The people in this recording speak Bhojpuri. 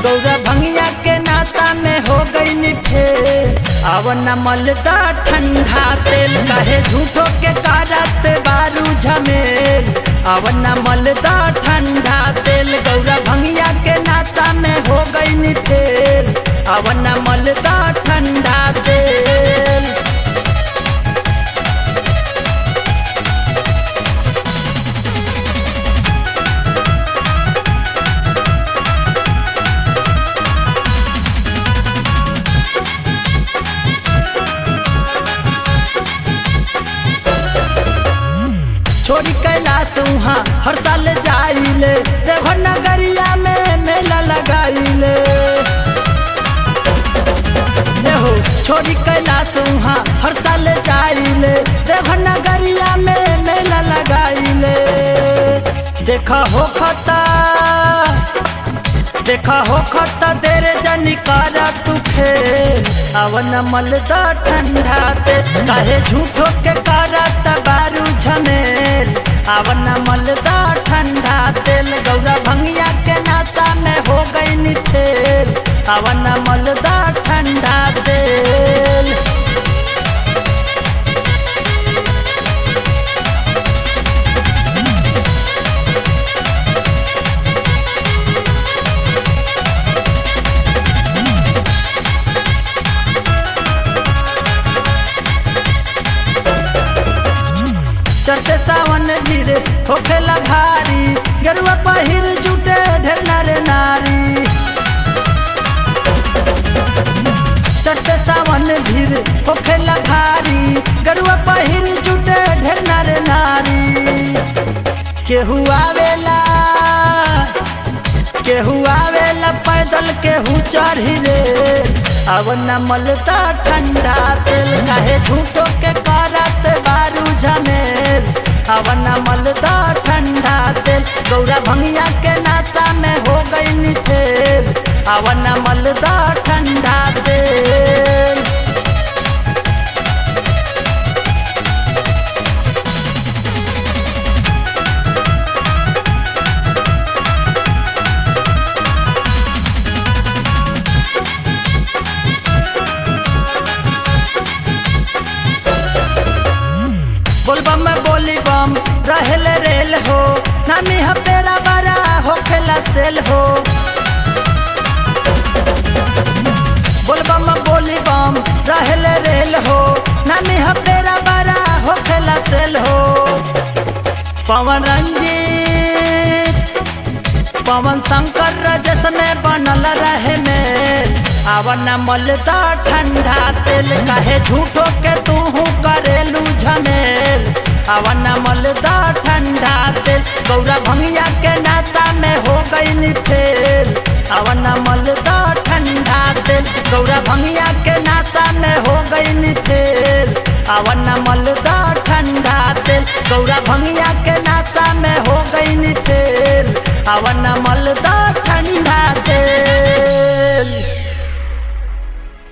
गौरा भंगिया के नाचा में हो गई फेर अब न मलदा ठंडा तेल कहे झूठो के कारत बारू झमेल अब न मलदा ठंडा तेल गौरा भंगिया के नाचा में हो गई फेर अब न मलदा ठंडा तेल छोड़ी कैलाश वहाँ हर साल जाइले देवघर नगरिया में मेला लगाइले हो छोड़ी कैलाश वहाँ हर साल जाइले देवघर नगरिया में मेला लगाइले देखा हो खता देखा हो खता तेरे जनी कारा तुखे अवन मलदा ठंडा ते काहे झूठो के कारा तबारू झमेल अवन मलदा ठंडा तेल गौरा भंगिया के नाचा में हो गई फेल अवन मलदा ठंडा तेल चढ़ते सावन धीरे होखेला भारी गरुआ पहिर जुटे ढेर नारे नारी चढ़ते सावन धीरे होखेला भारी गरुआ पहिर जुटे ढेर नारे नारी केहू आवेला केहू आवेला पैदल केहू चढ़ी रे अब न मलता ठंडा तेल काहे झूठो के करत बारू झमेल अब न मलता ठंडा तेल गौरा भंगिया के नाचा में हो गई फेल अब न मलता ठंडा तेल बोलबम में बोली बम रहल रेल हो नामी हपेरा बड़ा हो खेला सेल हो बोलबम में बोली बम रहल रेल हो नामी हपेरा बड़ा हो खेला सेल हो पवन रंजीत पवन शंकर रजस में बनल रहे में आवन मलदा ठंडा तेल काहे झूठो के तू करेलू झमेल आवन मलदा ठंडा तेल गौरा भंगिया के नाचा में हो गई फेल आवन मलदा ठंडा तेल गौरा भंगिया के नाचा में हो गई फेल आवन मलदा ठंडा तेल गौरा भंगिया के नाचा में हो गई फेल आवन मलदा ठंडा तेल